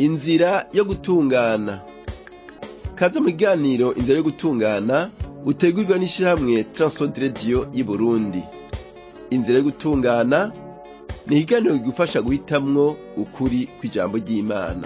inzira yo gutungana kaze mu kiganiro inzira yo gutungana utegurirwa n'ishirahamwe Transworld Radio y'Uburundi inzira yo gutungana ni ikiganiro kigufasha guhitamwo ukuri kw'ijambo ry'Imana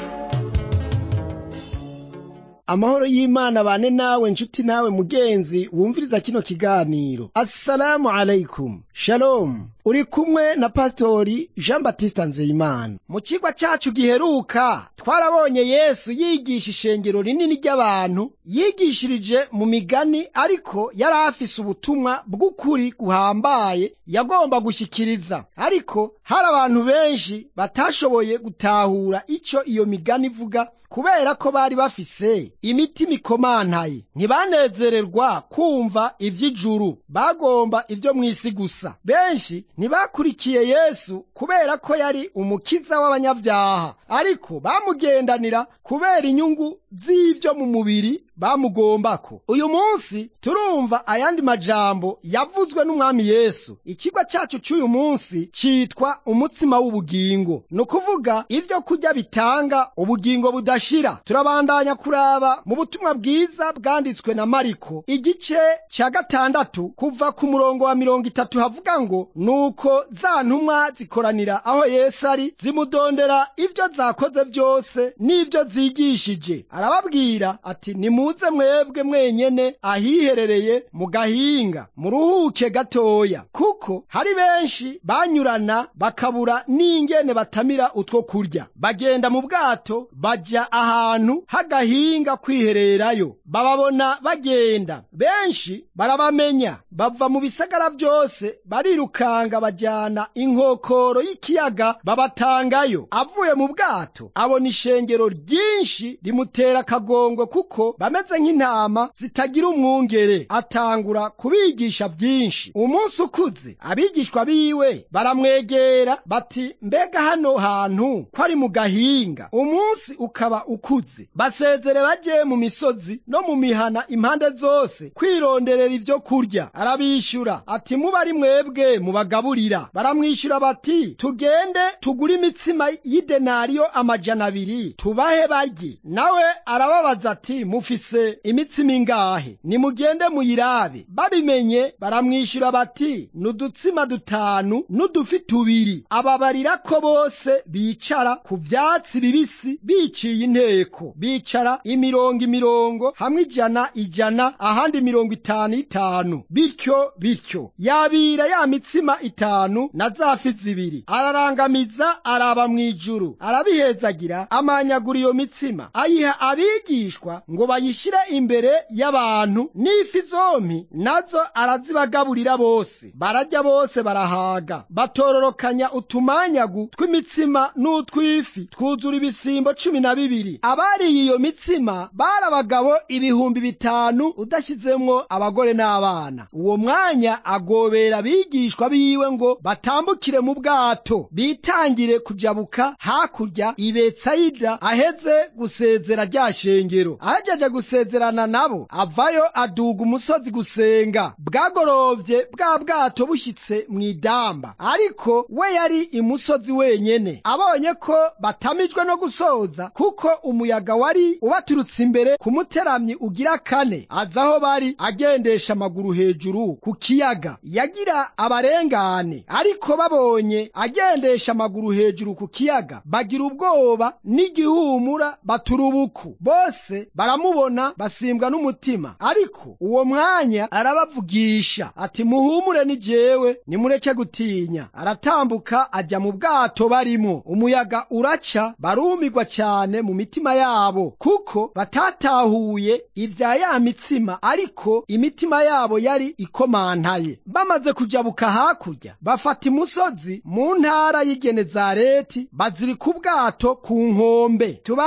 amahoro y'imana bane nawe nshuti nawe mugenzi wumviriza kino kiganiro assalamu alaikum shalom uri kumwe na pasitori jean batista nzeyimana mu kigwa cacu giheruka twarabonye yesu yigisha ishengero rinini ry'abantu yigishirije mu migani ariko yari afise ubutumwa bw'ukuri guhambaye yagomba gushikiriza ariko hari abantu benshi batashoboye gutahura ico iyo migani ivuga kubera ko bari bafise imitima ikomantaye ntibanezererwa kumva ivy'ijuru bagomba ivyo mw'isi gusa benshi ntibakurikiye yesu kubera ko yari umukiza w'abanyabyaha ariko bamugendanira kubera inyungu z'ivyo mu mubiri bamugombako uyu munsi turumva ayandi majambo yavuzwe n'umwami yesu ikigwa cacu c'uyu munsi citwa umutsima w'ubugingo ni ukuvuga ivyo kurya bitanga ubugingo budashira turabandanya kuraba mu butumwa bwiza bwanditswe na mariko igice ca gatandatu kuva ku murongo wa mirongo itatu havuga ngo nuko za ntumwa zikoranira aho yesu ari zimudondera ivyo zakoze vyose n'ivyo zigishije arababwira ati nimuze mwebwe mwenyene ahiherereye mu gahinga muruhuke gatoya kuko hari benshi banyurana bakabura n'ingene batamira utwo kurya bagenda mu bwato baja ahantu h'agahinga kwihererayo bababona bagenda benshi barabamenya bava mu bisagara vyose barirukanga bajana inkokoro y'ikiyaga babatangayo avuye mu bwato abona ishengero ryinshi rimutera akagongo kuko bameze nk'intama zitagira umwungere atangura kubigisha vyinshi umunsi ukuze abigishwa biwe baramwegera bati mbega hano hantu ko ari mu gahinga umunsi ukaba ukuze basezere baje mu misozi no mu mihana impande zose kwironderera ivyo kurya arabishyura ati muba ari mwebwe mubagaburira baramwishyura bati tugende tugure imitsima y'idenariyo amajana abiri tubahe barye nawe arababaza ati mufise imitsima ingahe nimugende muyirabe babimenye baramwishyura bati nudutsima dutanu n'udufi tubiri ababarira ko bose bicara ku vyatsi bibisi biciye inteko bicara imirongo imirongo hamwe ijana ijana ahandi mirongo itanu itanu bityo bityo yabira ya mitsima itanu na za fi zibiri ararangamiza araba mw'ijuru arabihezagira amanyagura iyo mitsima ayiha abigishwa ngo bayishyire imbere y'abantu n'ifi zompi nazo arazibagaburira bose bararya bose barahaga batororokanya utumanyagu tw'imitsima n'utw'ifi twuzura ibisimbo cumi na bibiri abariye iyo mitsima bari abagabo ibihumbi bitanu udashyizemwo abagore n'abana uwo mwanya agobera abigishwa biwe ngo batambukire mu bwato bitangire kujabuka hakurya ibetsayida aheze gusezera rya shengero ahejeje gusezerana nabo avayo aduga umusozi gusenga bwagorovye bwa bwato bushyitse mu idamba ariko we yari imusozi wenyene abonye ko batamijwe no gusoza kuko umuyaga wari ubaturutse imbere ku muteramyi ugira kane aza aho bari agendesha amaguru hejuru ku kiyaga yagira abarengane ariko babonye agendesha amaguru hejuru ku kiyaga bagira ubwoba n'igihumura baturubuku bose baramubona basimbwa n'umutima ariko uwo mwanya arabavugisha ati muhumure ni jewe nimureke gutinya aratambuka ajya mu bwato barimo umuyaga uraca barumirwa cyane mu mitima yabo kuko batatahuye ibya ya mitsima ariko imitima yabo yari ikomantaye bamaze kujabuka hakurya bafata imusozi mu ntara y'igenezareti bazirika ubwato ku nkombe tubane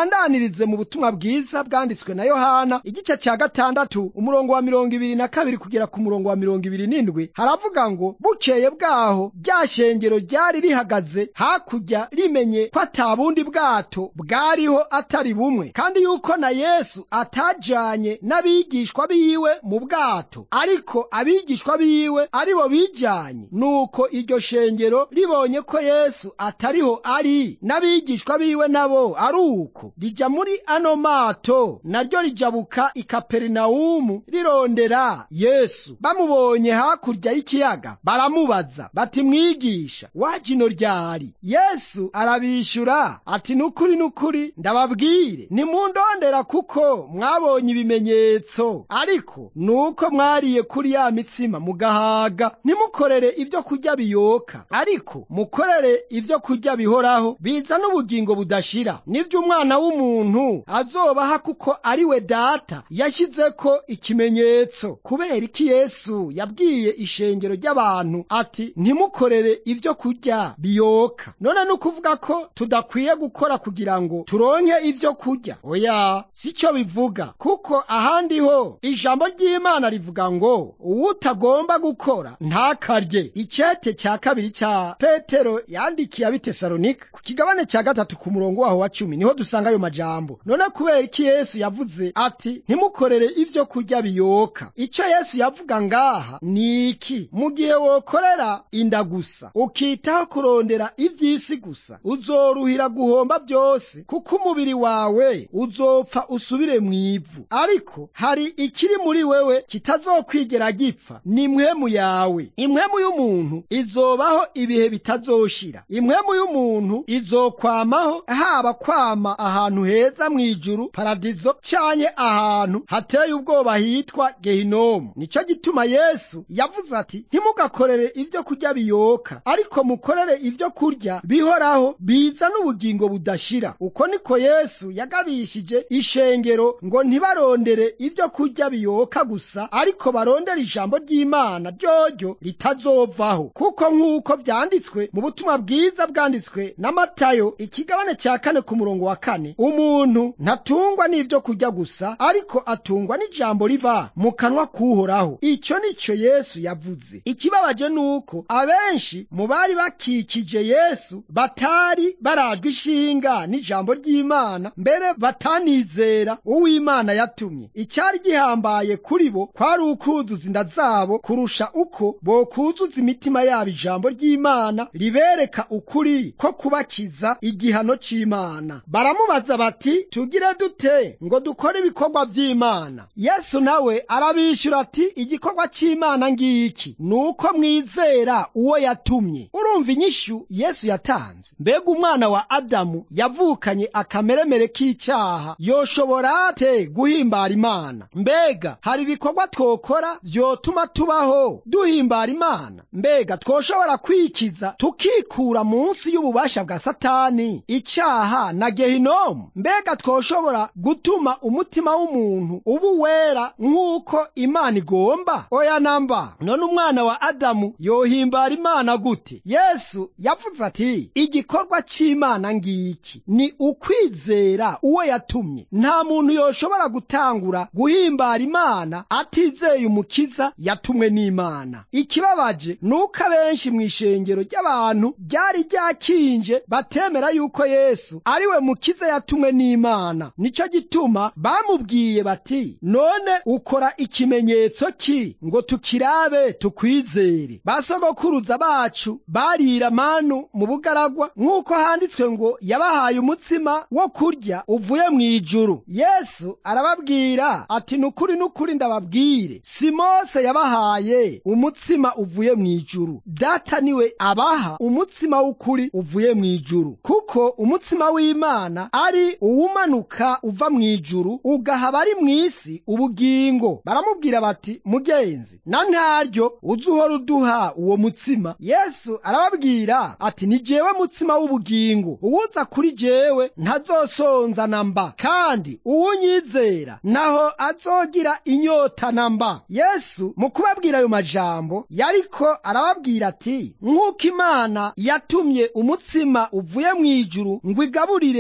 tubandanirize mu butumwa bwiza bwanditswe na yohana igice cya gatandatu umurongo wa mirongo ibiri na kabiri kugera ku murongo wa mirongo ibiri n'indwi haravuga ngo bukeye bwaho rya shengero ryari rihagaze hakurya rimenye ko ata bundi bwato bwariho atari bumwe kandi yuko na yesu atajanye n'abigishwa biwe mu bwato ariko abigishwa biwe ari bo bijanye nuko iryo shengero ribonye ko yesu atariho ari n'abigishwa biwe nabo ari uko rija muri ano mato naryo rijabuka i kaperinawumu rirondera yesu bamubonye hakurya y'ikiyaga baramubaza bati mwigisha waje ino ryari yesu arabishyura ati nukuri nukuri ndababwire nimundondera kuko mwabonye ibimenyetso ariko nuko mwariye kuri ya mitsima mugahaga ntimukorere ibyo kurya biyoka ariko mukorere ibyo kurya bihoraho bizana ubugingo budashira nibyo umwana w'umuntu azobaha kuko ari we data yashyize ko ikimenyetso kubera iki yesu yabwiye ishengero ry'abantu ati ntimukorere ibyo kurya biyoka none ni ukuvuga ko tudakwiye gukora kugira ngo turonke ibyo kurya oya si cyo bivuga kuko ahandi ho ijambo ry'imana rivuga ngo uwutagomba gukora ntakarye icyete cya kabiri cya petero yandikiye abitesalonika ku kigabane cya gatatu ku murongo waho wa cumi niho dusanga ayo majambo none kubera iki yesu yavuze ati ntimukorere ibyo kurya biyoka icyo yesu yavuga ngaha ni iki mu gihe wokorera inda gusa ukitaho kurondera iby'isi gusa uzoruhira guhomba byose kuko umubiri wawe uzopfa usubire mu ivu ariko hari ikiri muri wewe kitazokwigera gipfa ni impwemu yawe impwemu y'umuntu izobaho ibihe bitazoshira impwemu y'umuntu izokwamaho haba kwama ahantu heza mu ijuru paradizo canye ahantu hateye ubwoba hitwa gehinomu nicyo gituma yesu yavuze ati ntimugakorere ibyo kurya biyoka ariko mukorere ibyo kurya bihoraho biza n'ubugingo budashira uko niko yesu yagabishije ishengero ngo ntibarondere ibyo kurya biyoka gusa ariko barondere ijambo ry'imana ryoryo ritazovaho kuko nk'uko byanditswe mu butumwa bwiza bwanditswe na matayo ikigabane cya kane ku murongo wa kane umuntu ntatungwa n'ibyo kurya gusa ariko atungwa n'ijambo riva mu kanwa k'uhoraho icyo ni cyo yesu yavuze ikibabaje ni uko abenshi mu bari bakikije yesu batari barajwe ishinga n'ijambo ry'imana mbere batanizera uw'imana yatumye icyari gihambaye kuri bo kwari ukuzuza inda zabo kurusha uko bokuzuza imitima yabo ijambo ry'imana ribereka ukuri ko kubakiza igihano c'imana baramubaza bati tugire dute ngo dukore ibikorwa by'imana yesu nawe arabishyura ati igikorwa cy'imana ngiki ni uko mwizera uwo yatumye urumva inyishyu yesu yatanze mbega umwana wa adamu yavukanye akameremere k'icyaha yoshobora ate guhimbara imana mbega hari ibikorwa twokora vyotuma tubaho duhimbara imana mbega twoshobora kwikiza tukikura munsi y'ububasha bwa satani icyaha na gehinomu mbega twoshobora gutuma umutima w'umuntu uba wera nk'uko imana igomba oya namba none umwana wa adamu yohimbara imana gute yesu yavuze ati igikorwa cy'imana ngiki ni ukwizera uwo yatumye nta muntu yoshobora gutangura guhimbara imana atizeye umukiza yatumwe n'imana ikibabaje ni uko abenshi mu ishengero ry'abantu ryari ryakinje batemera yuko yesu ari we mukiza yatumwe n'imana nicyo gituma bamubwiye bati none ukora ikimenyetso ki ngo tukirabe tukwizere basogokuruza bacu barira manu mu bugaragwa nk'uko handitswe ngo yabahaye umutsima wo kurya uvuye mu ijuru yesu arababwira ati nukuri nukuri ndababwire si mose yabahaye umutsima uvuye mu ijuru data niwe abaha umutsima w'ukuri uvuye mu ijuru kuko umutsima w'imana ari uwumanuka uva mu ijuru ugaha abari mu isi ubugingo baramubwira bati mugenzi na ntaryo uzi uhora uduha uwo mutsima yesu arababwira ati ni jewe mutsima w'ubugingo uwuza kuri jewe ntazosonza na mba kandi uwunyizera naho azogira inyota na mba yesu mu kubabwira ayo majambo yariko arababwira ati nk'uko imana yatumye umutsima uvuye mu ijuru ngo igaburire abana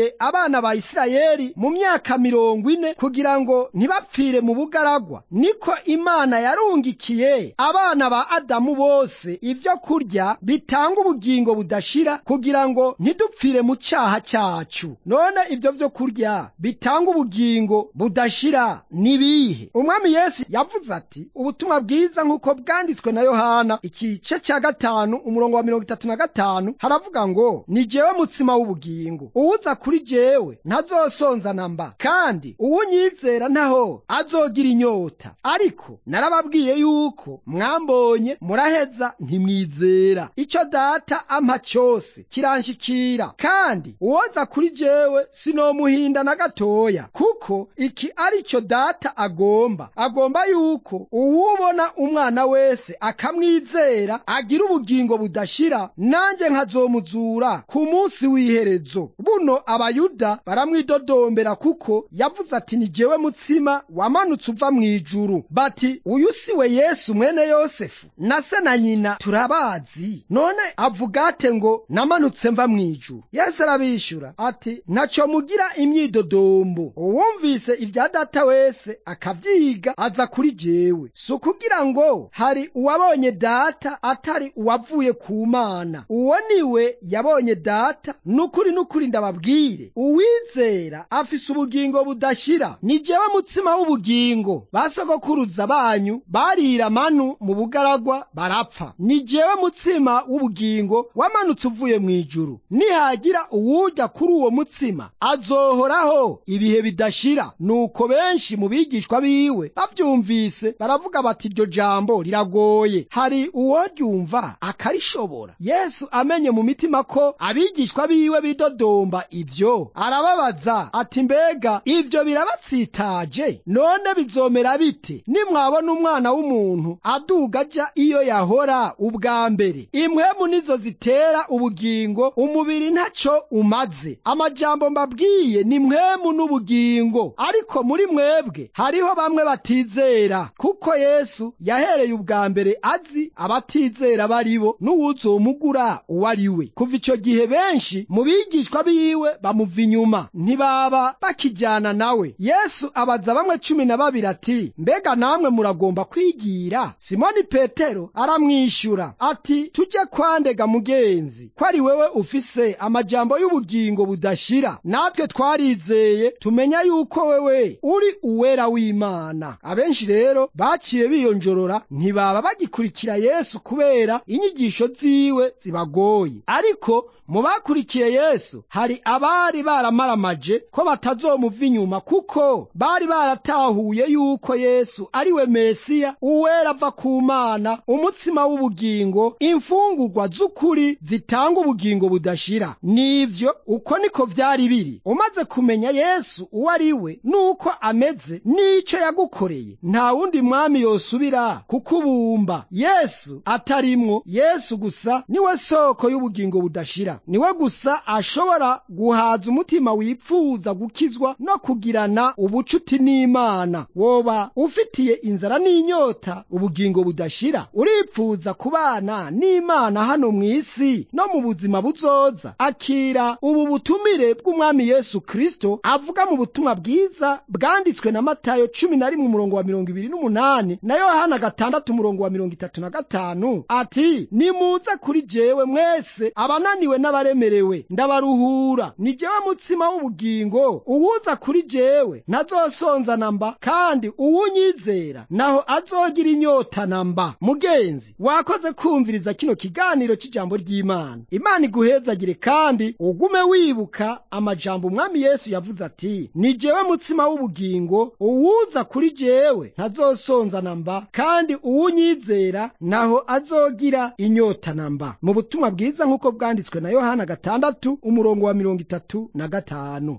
abana ba isirayeli mu myaka mirongo ine kugira ngo ntibapfire mu bugaragwa niko imana yarungikiye abana ba adamu bose ibyo kurya bitanga ubugingo budashira kugira ngo ntidupfire mu cyaha cyacu none ibyo byo kurya bitanga ubugingo budashira ni bihe umwami yesu yavuze ati ubutumwa bwiza nk'uko bwanditswe na yohana igice cya gatanu umurongo wa mirongo itatu na gatanu haravuga ngo ni jewe mutsima w'ubugingo uwuza kuri jewe ntazosonza na mba kandi uwunyizera ntaho azogira inyota ariko narababwiye yuko mwambonye muraheza ntimwizera icyo data ampa cyose kiranshikira kandi uwoza kuri jewe sinomuhinda na gatoya kuko iki ari cyo data agomba agomba yuko uwubona umwana wese akamwizera agira ubugingo budashira nanjye nkazomuzura ku munsi w'iherezo buno abayuda baramwidodombera kuko yavuze ati ni jewe mutsima wamanutse uva mu ijuru bati uyu si we yesu mwene yosefu na se na nyina turabazi none avuga ate ngo namanutse mva mu ijuru yesu arabishyura ati ntacyo mugira imyidodombo uwumvise ibya data wese akabyiga aza kuri jewe si ukugira ngo hari uwabonye data atari uwavuye ku mana uwo niwe yabonye data n'ukuri n'ukuri ndababwire uwizera afise ubugingo budashira ni jewe mutsima w'ubugingo basogokuruza banyu barira manu mu bugaragwa barapfa ni jewe mutsima w'ubugingo wamanutse uvuye mu ijuru nihagira uwujya kuri uwo mutsima azohoraho ibihe bidashira nuko benshi mu bigishwa biwe bavyumvise baravuga bati iryo jambo riragoye hari uworyumva akarishobora yesu amenye mu mitima ko abigishwa biwe bidodomba ibyo arababaza ati mbega ivyo birabatsitaje none bizomera bite nimwabona umwana w'umuntu aduga aja iyo yahora ubwa mbere impwemu nizo zitera ubugingo umubiri ntaco umaze amajambo mbabwiye ni mwemu n'ubugingo ariko muri mwebwe hariho bamwe batizera kuko yesu yahereye ubwa mbere azi abatizera baribo n'uwuzomugura uwo ari we kuva ico gihe benshi mu bigishwa biwe bamuva inyuma ntibaba bakijyana nawe yesu abaza bamwe cumi na babiri ati mbega namwe muragomba kwigira simoni petero aramwishyura ati tujye kwandega mugenzi ko ari wewe ufise amajambo y'ubugingo budashira natwe twarizeye tumenya yuko wewe uri uwera w'imana abenshi rero baciye biyonjorora ntibaba bagikurikira yesu kubera inyigisho ziwe zibagoye ariko mu bakurikiye yesu hari abari baramaramaje ko batazomuva inyuma kuko bari baratahuye yuko yesu ari we mesiya uwera ava ku mana umutsima w'ubugingo imfungurwa z'ukuri zitanga ubugingo budashira nivyo uko niko vyari biri umaze kumenya yesu uwo ari we n'uko ameze n'ico yagukoreye nta wundi mwami yosubira kukubumba yesu atarimwo yesu gusa niwe soko y'ubugingo budashira niwe gusa ashobora guhaza umutima wipfuza gukizwa no kugirana ubucuti n'imana woba ufitiye inzara n'inyota ubugingo budashira uripfuza kubana n'imana hano mu isi no mu buzima buzoza akira ubu butumire bw'umwami yesu kristo avuga mu butumwa bwiza bwanditswe na matayo cumi na rimwe umurongo wa mirongo ibiri n'umunani na yohana gatandatu umurongo wa mirongo itatu na gatanu ati nimuze kuri jewe mwese abananiwe n'abaremerewe ndabaruhura ni jewe mutsima w'ubugingo uwuza kuri jewe ntazosonza na mba kandi uwunyizera naho azogira inyota na mba mugenzi wakoze kumviriza kino kiganiro cy'ijambo ry'imana imana iguhezagire kandi ugume wibuka amajambo umwami yesu yavuze ati ni jewe mutsima w'ubugingo uwuza kuri jewe ntazosonza na mba kandi uwunyizera naho azogira inyota na mba mu butumwa bwiza nk'uko bwanditswe na yohana gatandatu umurongo wa mirongo itatu na gatanu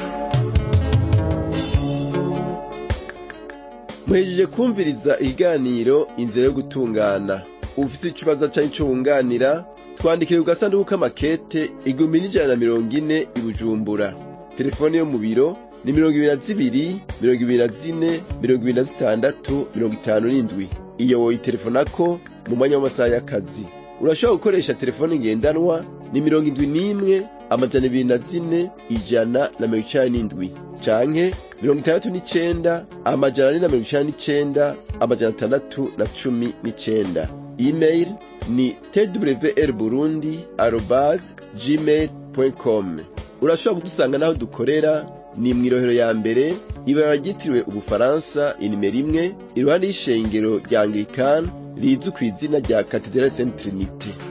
muhejeje kumviriza ikiganiro inzira yo gutungana ufite ikibazo cyangwa icyo wunganira twandikire ku gasanduku k'amakete igihumbi n'ijana na mirongo ine i bujumbura telefone yo mu biro ni mirongo ibiri na zibiri mirongo ibiri na zine mirongo ibiri na zitandatu mirongo itanu n'indwi iyo woyitelefonako mu mwanya w'amasaha y'akazi urashobora gukoresha telefone ngendanwa ni mirongo indwi n'imwe amajana ibiri na zine ijana na mirongo icenda n'indwi canke mirongo itandatu n'icenda amajana ane na mirongo icenda n'icenda amajana atandatu na cumi n'icenda email ni twr burundi arobase gmail com urashobora kudusanga n'aho dukorera ni mw'irohero ya mbere ibara ryitiriwe ubufaransa inimero imwe iruhande y'ishengero rya anglikani rizwi ku izina rya katedrali saint trinite